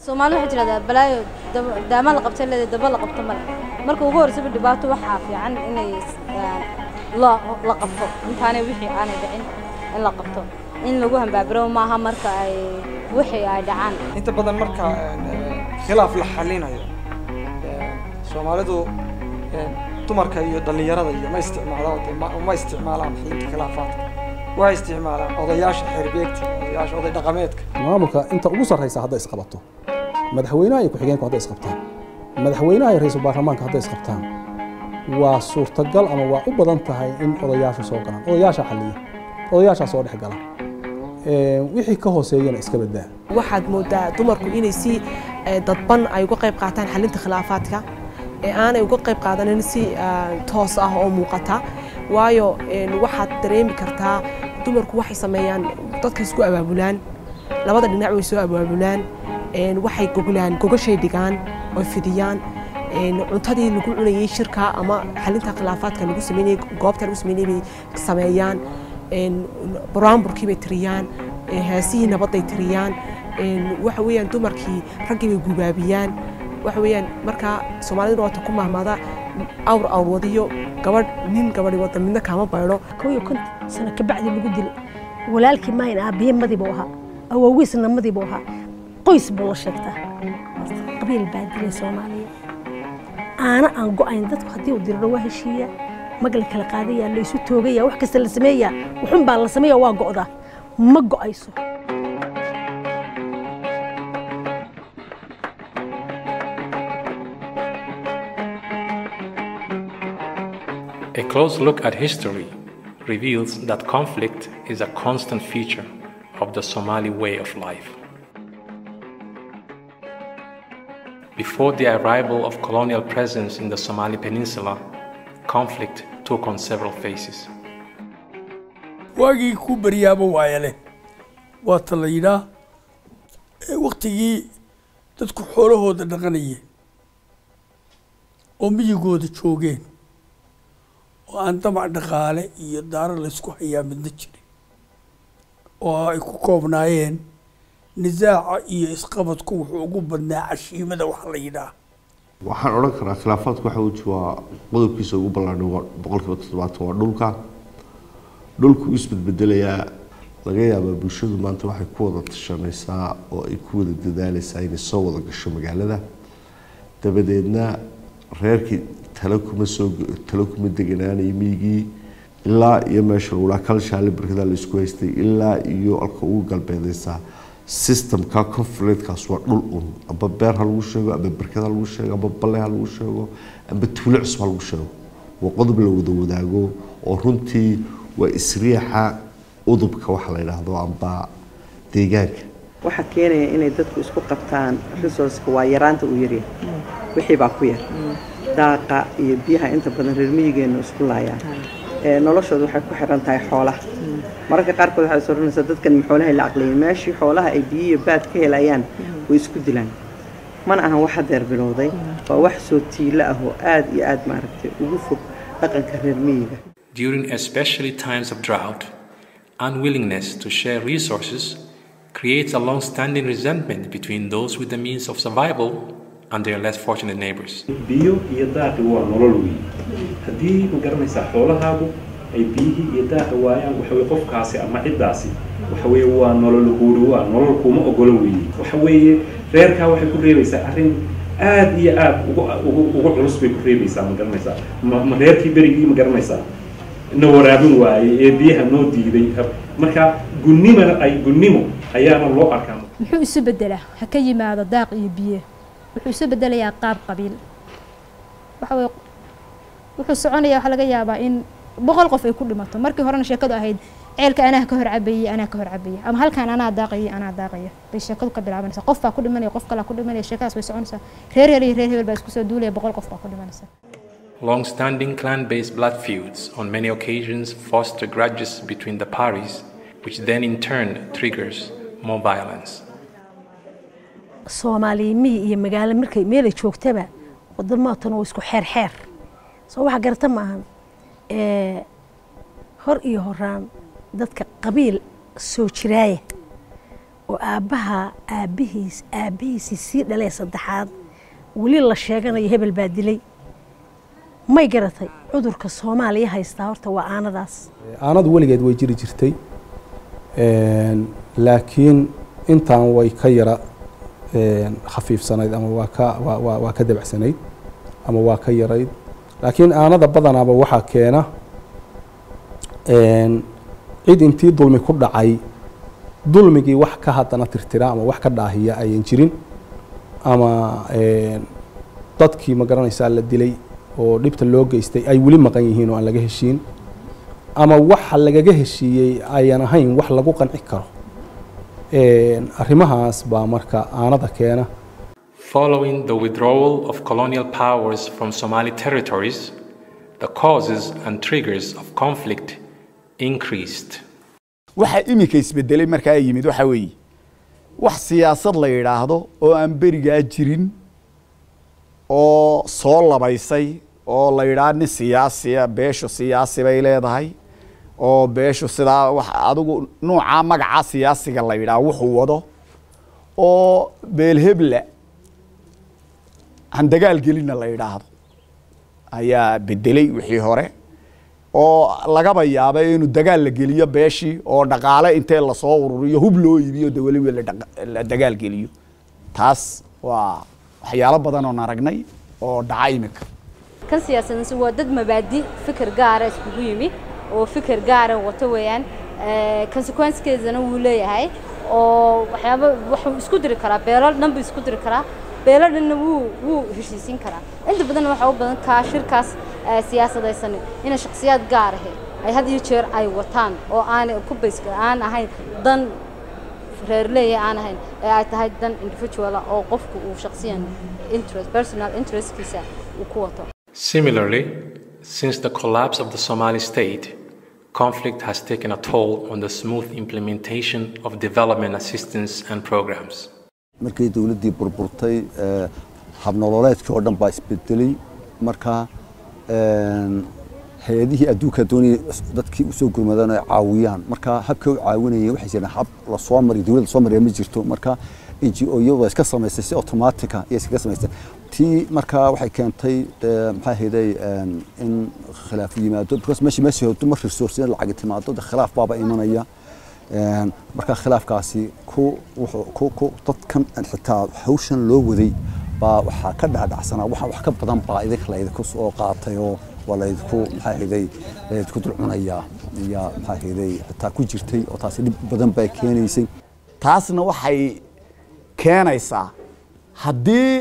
soomaali waxay tidhahdaa balaayo daama la qabta leeda daba la qabto male marka ugu horreysaba dhibaato waxaa fiican inay la la qabto intaanay wixii aanay dhicin in la qabto in lagu hambaabiro maaha marka ay wixii ay dhacaan inta badan marka khilaaf la xalinayo soomaalidu dumarka iyo dhallinyarada iyo ma isticmaalaan ma isticmaalaan xalinta khilaafaadka waxay isticmaalaan odayaasha xeerbeegta odayaasha oday dhaqameedka maamulka inta ugu sarraysa hadday isqabato madaxweynaha iyo ku-xigeenku hadday isqabtaan madaxweynaha iyo ra-iisul baarlamaanka hadday isqabtaan waa suurtagal ama waa u badan tahay in odayaashu soo galaan odayaashaa xalliya odayaashaa soo dhex gala wixii ka hooseeyana iska badaa waxaad moodaa dumarku inay si dadban ay uga qayb qaataan xalinta khilaafaadka ee aanay uga qayb qaadanin si toos ah oo muuqata waayo waxaad dareemi kartaa dumarku waxay sameeyaan dadka isku abaabulaan labada dhinac way soo abaabulaan waxay goglaan gogashay dhigaan oy fidiyaan cuntadii lagu cunayay shirka ama xalinta khilaafaadka lagu sameynayay goobta lagu sameynayay bay sameeyaan buraanburkii bay tiriyaan heesihii nabadday tiriyaan waxa weeyaan dumarkii raggii bay gubaabiyaan waxa weeyaan markaa soomaaliduna waata ku mahmada awr awr wadiyo gabadh nin gabadhi wada midna kaama baydho kow iyo konton sano kabacdi lagu dilay walaalkii maayn aabiye madii buu ahaa awoogiisna madii buu ahaa qoys buu la sheegtaa qabiil baa dilay soomaaliya aana aan go-ayn dadku haddii uu diriro waa heshiiya mag la kala qaadaya la isu toogaya wax kasta la sameeyaa wuxun baa la sameeya waa go'daa ma go'ayso A close look at history reveals that conflict is a constant feature of the Somali way of life. Before the arrival of colonial presence in the Somali peninsula, conflict took on several phases. waagii ku baryaaba waaya leh waata la yidhaa waktigii dadku xoolahooda dhaqanayeen oo miyigooda joogeen oo aan damac dhaqaale iyo daaro laysku hayaa midna jirin oo ay ku koobnaayeen nisaaca iyo isqabadku wuxuu ugu badnaa cashiimada waxa la yidhaah waxaan odhan karaa khilaafaadku waxa weji waa qodobkiisa ugu ballaadhan waa boqolkiiba toddobaatan waa dhulka dhulku isbedbedelayaa laga yaabaa bulshadu maanta waxay ku wada tashanaysaa oo ay ku wada dadaalaysaa inay soo wada gasho magaalada dabadeedna reerkii talo kuma soo talo kuma deganaanayo miyigii ilaa iyo meesha lagulaa kalshaale barkadaa la isku haystay ilaa iyo alka ugu galbeedaysaa systemka conflictkaas waa dhul un amba beer ha lagu sheego amba barkad ha lagu sheego amba balle ha lagu sheego amba tuulo cusub ha lagu sheego waa qodob la wada wadaago oo runtii waa isriixa udubka waxa la yidhaahdo amba deegaanka waxaa keenaya inay dadku isku qabtaan resourceka waa yaraanta uu yaryahay wixii baa ku yar daaqa iyo biyaha inta badan reer miyigeenu isku laayaan noloshooda waxay ku xiran tahay xoolaha mararka qaarkood waxay soo oranaysaa dadkan xoolahay la aqliyin meeshii xoolaha ay biyo iyo baad ka helayaan way isku dilaan mana ahan wax hadeer bilowday waa wax soo tiilo ah oo aad iyo aad maaragtay ugu fog dhaqanka reer miyiga During especially times of drought, unwillingness to share resources creates a long standing resentment between those with the means of survival and their less fortunate neighbors. biyo iyo daaqi waa nolol weyn haddii ma garanaysaa xoolahaagu ay biyihii iyo daaqi waayaan waxa weye qofkaasi ama ciddaasi waxa weeye waa nolol huuri waa nolol kuma ogolo weeye waxa weeye reerkaa waxay ku reebaysaa arrin aad iyo aad ugu ugu ugu culus bay ku reebaysaa ma garanaysaa ma ma reerkii berigii ma garanaysaa na waraabin waayey ee biyaha noo diiday marka gunnimana ay gunnimo ayaana loo arkaa muxuu isu bedelaa ha ka yimaado daaq iyo biyo wuxuu isu bedelayaa qaab qabiil waxa weye wuxuu soconayaa waxaa laga yaabaa in boqol qof ay ku dhimato markii horena sheekadu ahayd ceelka anaa ka hor cabayey anaa ka hor cabaya ama halkaan anaa daaqayay anaa daaqaya bay sheekadu ka bilaabanaysaa qof baa ku dhimanaya qof kalaa ku dhimanaya sheekadaas way soconaysaa reer reer iyo reer hebel baa isku soo duulaya boqol qof baa ku dhimanaysa Long standing clan based blood feuds on many occasions foster grudges between the parties, which then in turn triggers more violence. soomaaliya miyi iyo magaalo markay meelay joogtaba wadamaatan waa isku xeer xeer soo waxa garata maahan hor iyo horaan dadka qabiil soo jiraaya oo aabbaha aabbihiis aabbihiisii sii dhalee saddexaad weli la sheeganayo hebel baa dilay may garatay cudurka soomaaliya haystaa horta waa aanadaas aanadu weligeed way jiri jirtay Een, laakiin intaan way ka yara een, khafiifsanayd ama waa ka waa- waa waa ka dabacsanayd ama waa ka yarayd laakiin aanada badanaaba waxaa keena een, cid intii dulmi ku dhacay dulmigii wax ka haddana tirtira ama wax ka dhaahiya ayan jirin ama een, dadkii ma garanaysaa la dilay oo dhibta loo geystay ay weli maqan yihiin oo aan laga heshiin ama waxa lagaga heshiiyey ayan ahayn wax lagu qanci karo Een, arrimahaas baa marka aanada keena Following the withdrawal of colonial powers from Somali territories, the causes and triggers of conflict increased. waxa iminka isbedelay markaa yimid waxa weeye wax siyaasad la yidhaahdo oo aan berigaa jirin oo soo labaysay oo la yidhaah nin siyaasiya beeshu siyaasi bay leedahay oo beeshu sidaa wax adigu nuucaa magacaa siyaasiga la yidhaah wuxuu wado oo beelhebla han dagaal gelinna la yidhaahdo ayaa bedelay wixii hore oo lagaba yaabay inuu dagaal la geliyo beeshii oo dhaqaale intee lasoo ururiyo hub loo iibiyo de weliba la dhaqa- la dagaal geliyo taas waa waxyaalo badan oon aragnay oo dhaca imika kan siyaasadnasi waa dad mabaadi fikir gaara iskugu yimi oo fikir gaara wato weeyaan consequencekeedana wuu leeyahay oo waxyaaba wuxuu isku diri karaa beelo dhan buu isku diri karaa beelo dhanna wuu wuu heshiisiin karaa inta badan waxaa u badan kaa shirkaas eh, siyaasadaysan ina shakhsiyaad gaar ahe ay had iyo jeer ay wataan oo aanay ku bays aan ahayn dan reerleeya aan ahayn ee ay tahay dan individual ah oo qofku uu shakhsiyan interest personal interestkiisa uu ku wato Similarly, since the collapse of the Somali state, conflict has taken a toll on the smooth implementation of development assistance and programs. markii dowladdii burburtay ee, habnololeedkii oo dhan baa isbedelay marka een, hay-adihii adduunka doonayay dadkii usoo gurmadaan ay caawiyaan marka habkay u caawinayeen waxay jireen hab lasoo mariyo dowladda soo mariya ma jirto marka n g o iyadu iska samaysay si automatica iyo iskaga samaysay tii marka waxay keentay ee, maxaa ahayday een, in khilaaf yimaado because meesha meesha hodo mar resource lacag timaado de khilaaf baaba imanaya Een, marka khilaafkaasi ku wuxuu ku ku dadkan xitaa hawshan loo waday baa waxaa ka dhacdhacsanaa waxa wax ka badan baa idinka la idinku soo qaatay oo waa la idinku maxaa ahayday la idinku dul cunayaa iyo maxaa ahayday xitaa ku jirtay oo taasi dhib badan baa keenaysay taasna waxay keenaysaa haddii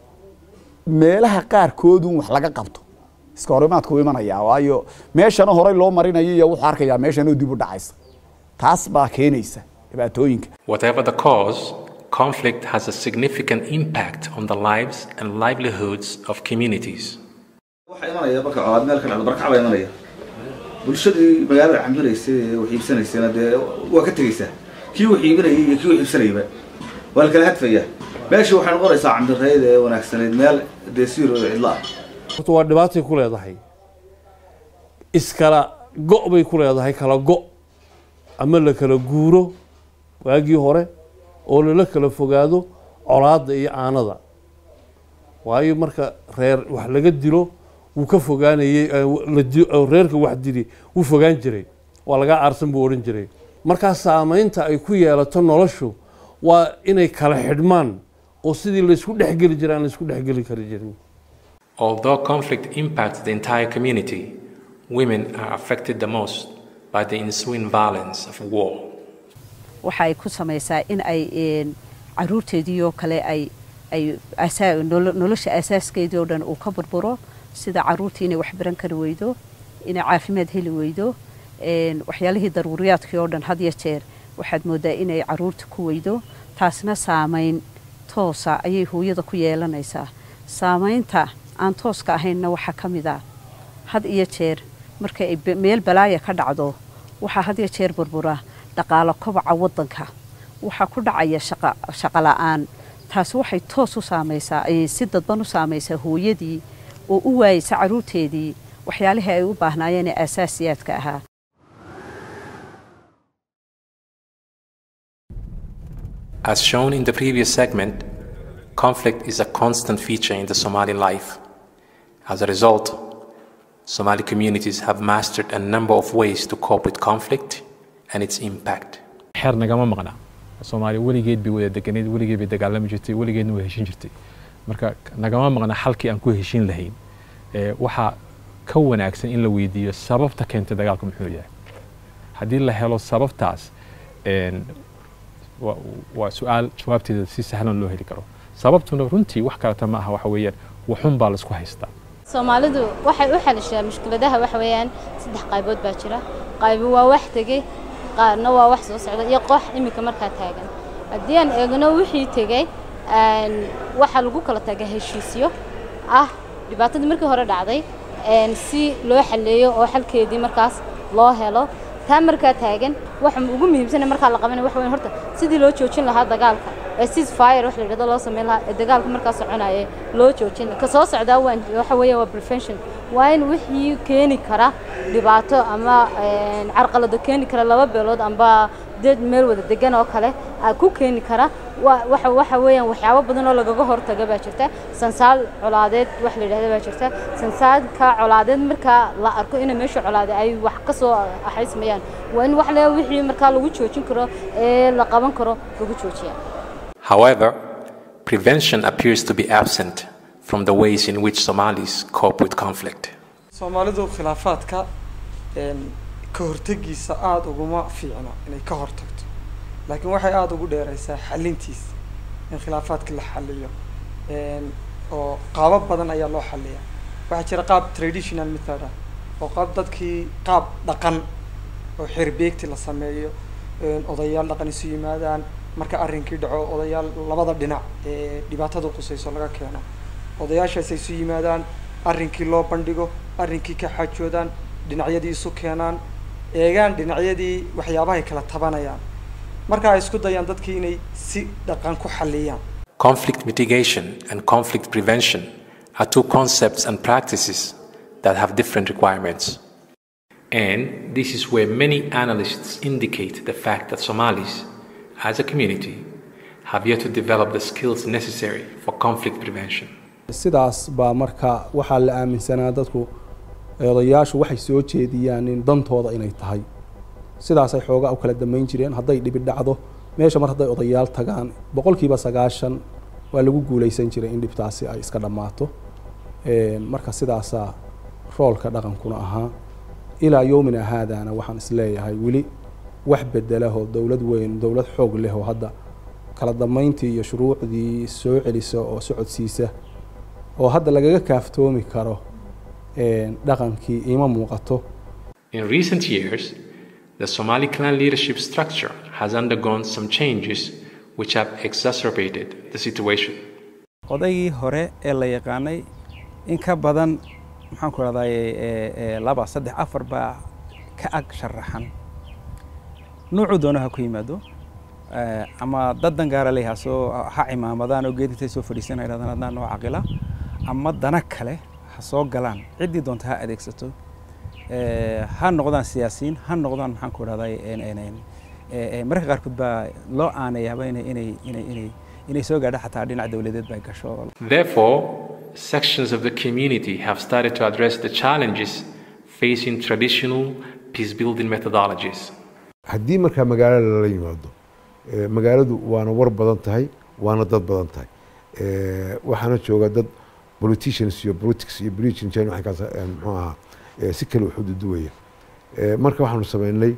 meelaha qaarkoodun wax laga qabto iska horimaadku wuu imanayaa waayo meeshana horey loo marinayo iyo wuxuu arkayaa meeshanoo dib u dhacaysa taas baa keenaysa dhibaatooyinka Whatever the cause, conflict has a significant impact on the lives and livelihoods of communities. waxaa imanaya marka colaad meel ka dhacdo barkac baa imanaya bulshadii magaalada cambiraysay ee wax iibsanaysayna dee waa ka tegeysaa kii wax iibinayay iyo kii wax iibsanayaba waa la kala hadfaya meeshii waxay noqonaysaa cambireed ee wanaagsanayd meel dee siiro cidla ah horta waa dhibaatay ku leedahay iskala go' bay ku leedahay kala go' ama la kala guuro waagii hore oo lala kala fogaado colaadda iyo aanada waayo marka reer wax laga dilo wuu ka fogaanayey eh, la di- oo reerka wax dili wuu fogaan jiray waa lagaa aarsan buu odhan jiray markaa saamaynta ay ku yeelato noloshu waa inay kala xidhmaan oo sidii laysku dhexgeli jiray aan laysku dhexgeli kari jirin Although conflict impacts the entire community, women are affected the most by the ensuing violence of war. waxay ku samaysaa in ay een, caruurteedii oo kale ay ay asaa- nolo- nolosha asaaskeedii oo dhan uu ka burburo sida caruurtii inay wax baran kari weydo inay caafimaad heli weydo een, waxyaalihii daruuriyaadkii oo dhan had iyo jeer waxaad moodaa inay caruurta ku weydo taasna saamayn toosa ayay hooyada ku yeelanaysaa saamaynta aan tooska ahaynna waxaa ka mid ah had iyo jeer marka ay be- meel balaaya ka dhacdo waxaa had iyo jeer burbura dhaqaalo kobaca waddanka waxaa ku dhacaya shaqa shaqo la'aan taasi waxay toos u saamaysaa ay si dadban u saamaysaa hooyadii oo u waayeysa caruurteedii waxyaalihii ay u baahnaayeen ee aasaasiyaadka ahaa As shown in the previous segment, conflict is a constant feature in the Somali life. As a result, Somali communities have mastered a number of ways to cope with conflict and its impact. xeer nagama maqna soomaaliya weligeed bay wada deganeed weligeed bay dagaalami jirtay weligeedna way heshin jirtay marka nagama maqna xalkii aan ku heshin lahayn ee waxaa ka wanaagsan in la weydiiyo sababta keentay dagaalku muxuu yahay haddii la helo sababtaas een, wa- waa su-aal jawaabteeda si sahlan loo heli karo sababtuna runtii wax kaleta ma aha waxa weeyaan waxun baa laisku haystaa soomaalidu waxay u xalishaa mushkiladaha waxa weeyaan saddex qaybood baa jira qaybo waa wax tegey qaarna waa wax soo socda iyo koox iminka markaa taagan haddii aan eegno wixii tegey een, waxaa lagu kala taga heshiisyo ah dhibaatadii markii hore dhacday een, si loo xalleeyo oo xalkeedii markaas loo helo taa markaa taagan waxa ugu muhiimsan ee markaa la qabanaya waxa weyn horta sidii loo joojin lahaa dagaalka ee cease fire wax la yidhahdo loo sameyn lahaa ee dagaalka markaa soconaya loo joojin lahaa ka soo socdaa waan waxa weeye waa prevention waa in wixii keeni kara dhibaato ama een, carqalado keeni kara laba beelood amba dad meel wada degan oo kale aa ku keeni kara wa- waxa waxa weeyaan waxyaabo badan oo lagaga hortaga baa jirta sansaal colaadeed wax la yidhahda baa jirta sansaalka colaadeed markaa la arko in meesha colaade ay wax ka soo axaysmayaan waa in wax le wixii markaa lagu joojin karo ee la qaban karo lagu joojiyaa However, prevention appears to be absent from the ways in which Somalis cope with conflict. soomaalidu khilaafaadka een, ka hortegiisa aada uguma fiicno inay ka hortagto laakiin waxay aada ugu dheeraysaa xalintiisa in khilaafaadka la xaliyo een, oo qaabab badan ayaa loo xaliyaa waxaa jira qaab traditional method ah oo qaab dadkii qaab dhaqan oo xerbeegti la sameeyo een, odayaal dhaqan isu yimaadaan marka arrinkii dhaco odayaal labada dhinac ee dhibaatada qusayso laga keeno odayaashaas ay isu yimaadaan arrinkii loo bandhigo arrinkii ka xaajoodaan dhinacyadii isu keenaan eegaan dhinacyadii waxyaabahay kala tabanayaan marka ay isku dayaan dadkii inay si dhaqan ku xalliyaan Conflict mitigation and conflict prevention are two concepts and practices that have different requirements. And this is where many analysts indicate the fact that Somalis, as a community, have yet to develop the skills necessary for conflict prevention. sidaas baa marka waxaa la aaminsanaa dadku odayaashu waxay soo jeediyaan in dantooda inay tahay sidaasay xoogaa u kala damayn jireen hadday dhibi dhacdo meesha mar hadday odayaal tagaan boqolkiiba sagaashan waa lagu guuleysan jiray in dhibtaasi ay iska dhammaato Een, marka sidaasaa roolka dhaqankuna ahaa ilaa yowmina haadaana waxaan isleeyahay weli wax bedelahoo dowlad weyn dowlad xoog leh oo hadda kala damayntii iyo shuruucdii soo celisa oo socodsiisa oo hadda lagaga kaaftoomi karo een, dhaqankii ima muuqato In recent years, the Somali clan leadership structure has undergone some changes which have exacerbated the situation. odaygii hore ee la yaqaanay in ka badan maxaan ku rahdaa laba saddex afar baa ka ag sharaxan nuucuu doono ha ku yimaado Eh, ama dad dangaara leh ha soo ha cimaamadaan oo geed intay soo fadhiisan yidhahdaan adnaa noo caqila ama dana kale ha soo galaan ciddii doonta ha adeegsato Eh, ha noqdaan siyaasiyiin ha noqdaan maxaan ku rahdaa mararka qaarkood baa loo aanayaaba inay inay inay inay inay soo gaadho xataa dhinac dowladeed bay gasho Therefore, sections of the community have started to address the challenges facing traditional peace building methodologies. haddii markaa magaalada lala yimaado eh, magaaladu waana war badan tahay waana dad badan tahay Eh, waxaana jooga dad politicians iyo politics iyo religion jane waxay kaas eh, muxuu ahaa eh, si kale u xududuwaya Eh, marka waxaanu sameynay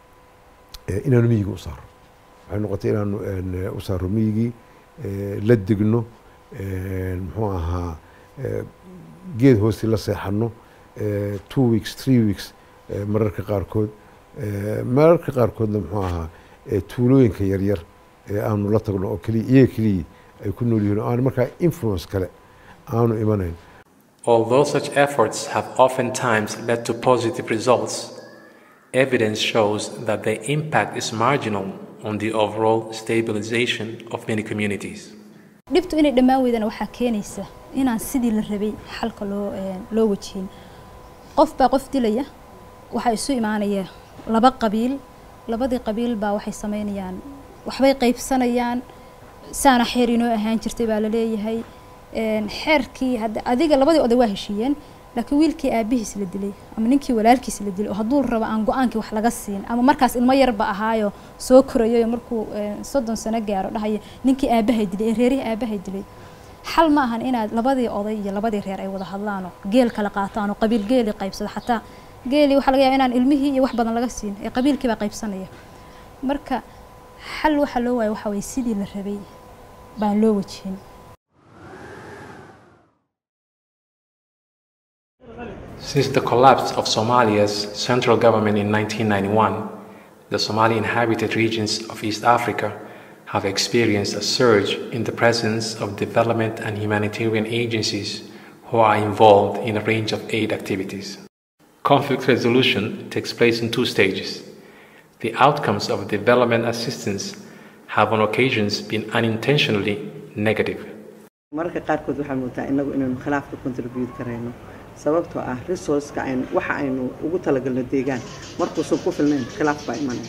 eh, inaanu miyiga u saaro waxay noqotay inaanu en, eh, u saaro miyigii eh, la degno eh, muxuu ahaa eh, geed hoosti la seexano eh, two weeks three weeks eh, mararka qaarkood Eh, mararka qaarkoodna muxuu ahaa eh, tuulooyinka yaryar ee aanu la tagno oo keliya iyaga keliya ay ku nool yihiin oo aan markaa influence kale aanu imanayn Although such efforts have oftentimes led to positive results, evidence shows that their impact is marginal on the overall stabilization of many communities. dhibtu inay dhammaan weydana waxaa keenaysa inaan sidii la rabay xalka loo een, loo wajihin qof baa qof dilaya waxaa isu imaanaya laba qabiil labadii qabiil baa waxay sameynayaan waxbay qaybsanayaan saana xeer inoo ahaan jirtay baa la leeyahay een, xeerkii hadda adiga labadii oday waa heshiiyeen laakiin wiilkii aabihiis la dilay ama ninkii walaalkiis la dilay oo hadduu rabo aan go-aankii wax laga siin ama markaas ilmo yarba ahaayo soo korayo markuu een, soddon sano gaaro dhahaya ninkii aabahay dilay ee reerihii aabahay dilay xal ma ahan inaad labadii oday iyo labadii reer ay wada hadlaan oo geel kala qaataan oo qabiil geeli qaybsado xataa geeli waxaa laga yaaba inaan ilmihii iyo wax badan laga siin ee qabiilkii baa qaybsanaya marka xal waxa loo waayo waxa waye sidii la rabay baan loo wajihin Since the collapse of Somalia's central government in 1991, the Somali inhabited regions of East Africa have experienced a surge in the presence of development and humanitarian agencies who are involved in a range of aid activities. Conflict resolution takes place in two stages. The outcomes of development assistance have on occasions been unintentionally negative. mararka qaarkood waxaa moodaa inagu inaynu khilaafka contribute karayno sababtoo ah resourceka aynu waxa aynu ugu talagalno deegaan markuusan ku filnayn khilaaf baa imanaya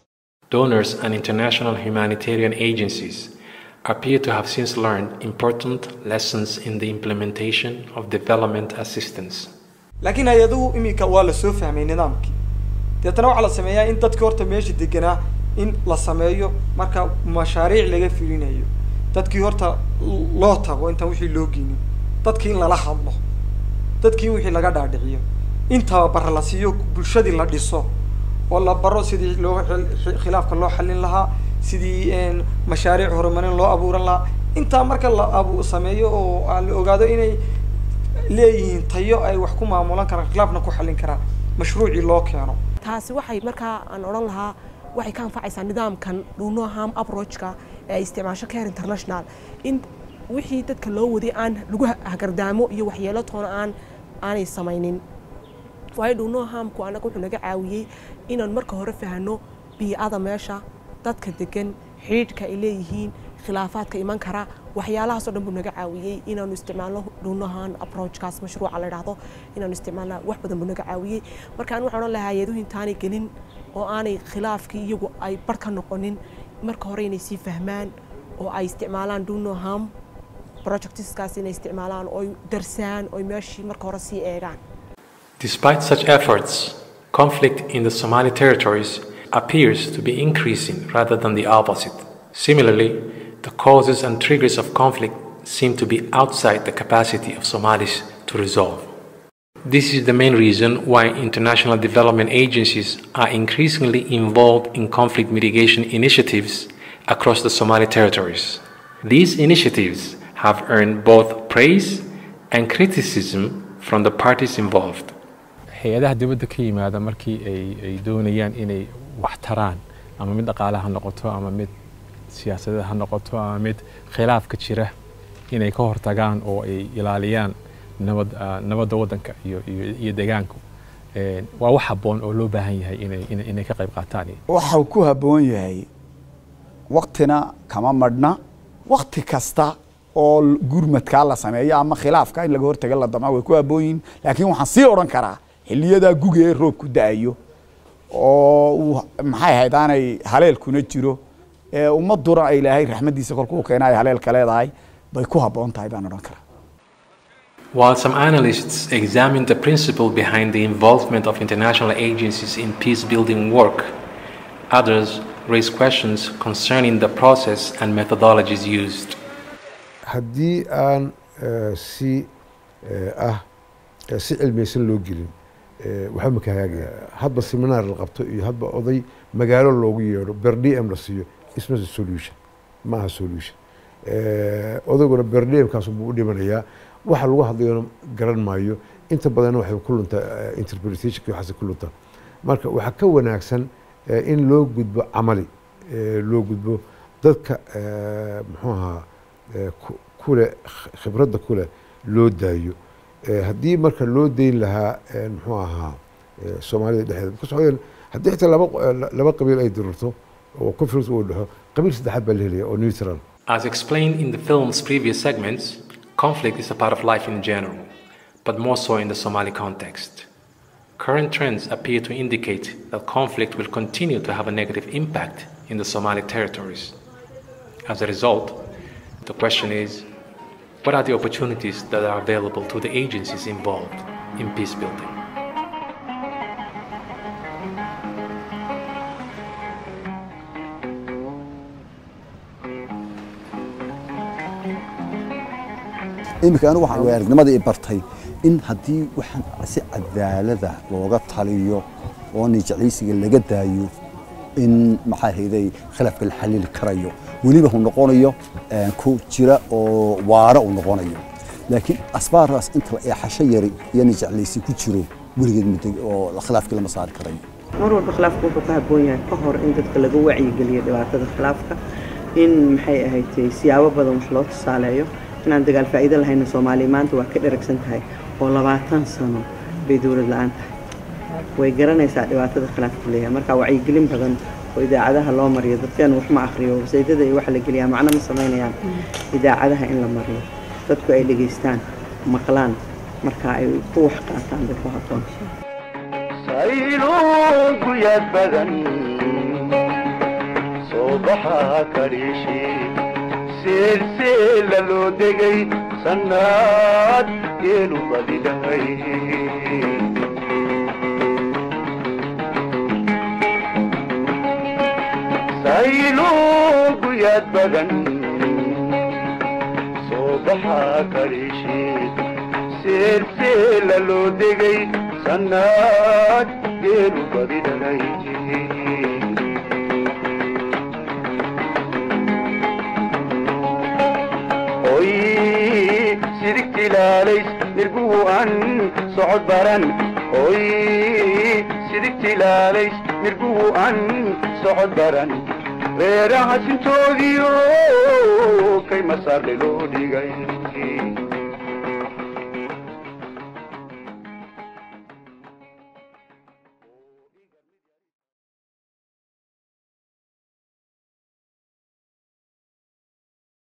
Donors and international humanitarian agencies appear to have since learned important lessons in the implementation of development assistance. laakiin hay-aduhu iminka waa la soo fahmay nidaamkii deetana waxaa la sameeyaa in dadka horta meesha deganaa in la sameeyo marka mashaariic laga fulinayo dadkii horta loo tago intaan wixii loo geynin dadkii in lala hadlo dadkii wixii laga dhaadhiciyo in tababara la siiyo bulshadii la dhiso oo la baro sidii loo xil- xi- khilaafka loo xallin lahaa sidii een, mashaariic horumarin loo abuuran lahaa intaa marka la abu sameeyo oo aan la ogaado inay leeyihiin tayo ay wax ku maamulan karaan khilaafna ku xallin karaan mashruucii loo keeno taasi waxay markaa aan odhan lahaa waxay ka anfacaysaa nidaamkan dhuunoham approachka ee ay isticmaasho care international in wixii dadka loo waday aan lagu ha- hagardaamo iyo waxyeelo toona aan aanay samaynin waayo dhuunohamku anaga wuxuu naga caawiyey inaan marka hore fahno bii'ada meesha dadka degan xidhiidhka ay leeyihiin khilaafaadka iman kara waxyaalahaasoo dhan buu naga caawiyey inaanu isticmaalno dhuunahan approachkaas mashruuca la idhaahdo inaanu isticmaalna wax badan buu naga caawiyey marka aan waxaan odhan lahaa hay-aduhu intaanay gelin oo aanay khilaafkii iyagu ay bar ka noqonin marka hore inay sii fahmaan oo ay isticmaalaan dhuunoham projectiskaas inay isticmaalaan oo ay darsaan oo ay meeshii marka hore sii eegaan Despite such efforts, conflict in the Somali territories appears to be increasing rather than the opposite. Similarly, the causes and triggers of conflict seem to be outside the capacity of Somalis to resolve. This is the main reason why international development agencies are increasingly involved in conflict mitigation initiatives across the Somali territories. These initiatives have earned both praise and criticism from the parties involved. hay-adaha dibadda ka yimaada markii ay ay doonayaan inay wax taraan ama mid dhaqaale ha noqoto ama mid siyaasadeed ha noqoto ama mid khilaafka jira inay ka hortagaan oo ay ilaaliyaan nabad ah, nabadda waddanka iyo iyo iyo deegaanku Een, waa wax habboon oo loo baahan yahay inay inay- inay ka qayb qaataan waxau ku habboon yahay waktina kama madhna wakti kasta oo l- gurmadkaa la sameeyo ama khilaafka in laga hortaga la damco way ku habboon yihiin laakiin waxaan sii odhan karaa xiliyadaa guga ee roobku da-ayo oo uu maxay ahayd aanay haleelkuna jiro ee ummaduna ay ilaahay raxmaddiisa kolkuu keena ay haleelka leedahay bay ku habboon tahay baan odhan karaa While some analysts examine the principle behind the involvement of international agencies in peace building work, others raise questions concerning the process and methodologies used. haddii aan eh, si eh, ah eh, si cilmiyeysan loo gelin eh, waxba maka hagaagaya hadba seminaar la qabto iyo hadba oday magaalo loogu yeedho berdm la siiyo isma solution ma aha solution Eh, odayguna berdmkaas buu u dhimanayaa waxa lagu hadlayona garan maayo inta badanna waxay ku luntaa eh, interpretationka waxaas ku luntaa marka waxaa ka wanaagsan eh, in loo gudbo camali eh, loo gudbo dadka eh, muxuu ahaa eh, ku- kule khibradda kule loo daayo Eh, haddii marka loo dayn lahaa eh, muxuu ahaa eh, soomaalida dhexdeeda because waxaa weeyaan haddii xitaa laba eh, laba qabiil ay dirirto oo conflict uu dhexo qabiil saddexaad baa la helaya oo neutral As explained in the film's previous segments, conflict is a part of life in general, but more so in the Somali context. Current trends appear to indicate that conflict will continue to have a negative impact in the Somali territories. As a result, the question is what are the opportunities that are available to the agencies involved in peace building? iminka anigu waxaan way aragnimada i bartay in haddii waxaan si cadaalada looga taliyo oo nijeclaysiga laga daayo in maxaa hayday khilaafka la xalili karayo weliba uu noqonayo ku jira oo waara uu noqonayo laakiin asbaaraas inta la eexasho yari iyo nijeclaysi ku jiro weligeed muddo oo khilaafkii lama saari karayo mar walba khilaafku wuxuu ka habboon yahay ka hor in dadka laga wacyigeliyo dhibaatada khilaafka in maxay ahayd siyaabo badan wax loo tusaaleeyo inaan dagaal faa'iido lahayna soomaaliya maanta waa ka dheragsan tahay oo labaatan sano bay dowlad la-aan tahay way garanaysaa dhibaatada khilaafku leeyahay marka wacyigelin badan oo idaacadaha loo mariyo dadkeenu wax ma akhriyo wasaydada iyo waxa la geliyaa macno ma samaynayaan idaacadaha in la mariyo dadku ay dhegaystaan maqlaan marka ay ku wax qaataan bay ku habboon sayluunku yaad badan soo baxaa kadhiishi silsila loo degay sannaad geelu badidhahay sayluunku yaad badan soo baxaa kadhiishi silsila loo degay sannaad geelu badidhahay oy sidigtilaalays mirguhu an socod baran oy sidigtilaalays mirguhu an socod baran reeraha sintoodiyo kay masaarle loo dhigay